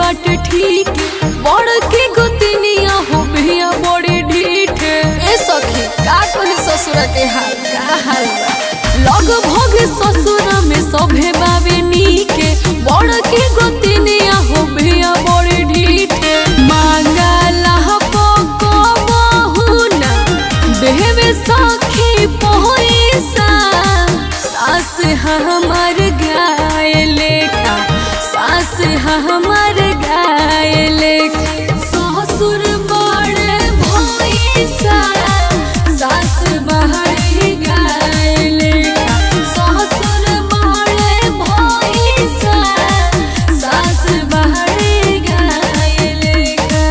बाटे ठीक बड़ के गोतनिया हो भैया बड़े ढीठ ए सखी का कहे ससुर के हाल का हाल बा? लग भग ससुर में सभे बाबे नीके बड़ के गोतनिया हो भैया बड़े ढीठ मांगला पको बहुना देवे सखी पैसा सास हमर गाय लेखा सास हमर गाय लेखा ससुर बड़े भैसा सास बहरी गाय लेखा ससुर बड़े भैसा सास बहरी गाय लेखा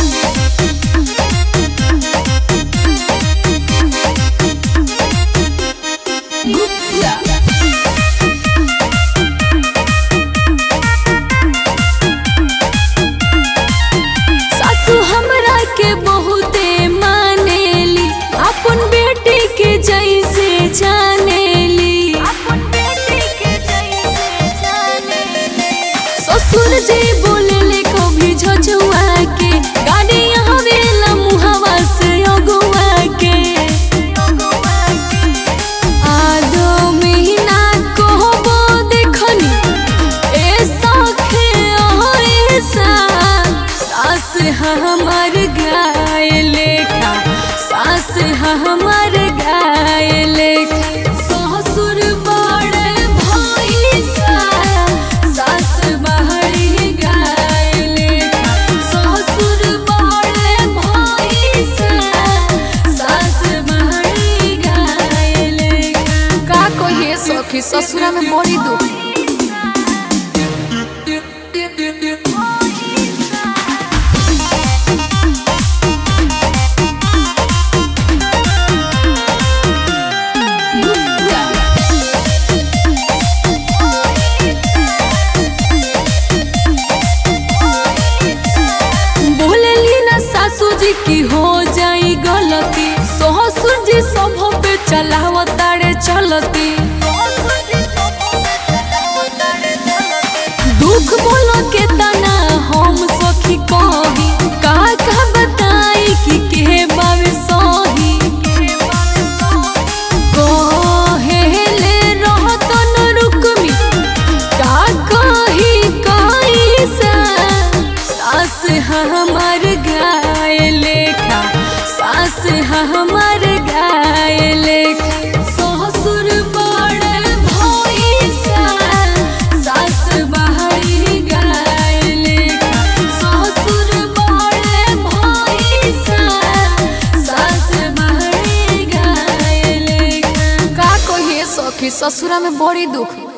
सासू हमरा के बहुते मानेली अपन बेटी के जैसे जानेली ससुर जी बोलेले कभी झझुआ के गाड़ी आवेला मुहवा से अगुआ के आदो महीना कहबो देखनी ए सखे ऐसा सास हमर गाय लेखा सास हमर गाय लेखा ससुर बड़े भैसा सास बहरी गाय लेखा ससुर बड़े भैसा सास बहरी गाय लेखा का कहिए सखी ससुरा में बड़ी दुख बोलली ना सासू जी की हो जाई गलती ससुर जी सब पे चलावतारे चलती दुख बोलो के तना हम सखी कही का का बताई कि के बावे सही कहेले रहतन रुकमी का कही कैसा सास हमर गाय लेखा सास हमर गाय लेखा ससुर बड़े भैसा सास बहरी गाय लेखा ससुर बड़े भैसा सास बहरी गाय लेखा का कहिए सखी ससुरा में बड़ी दुख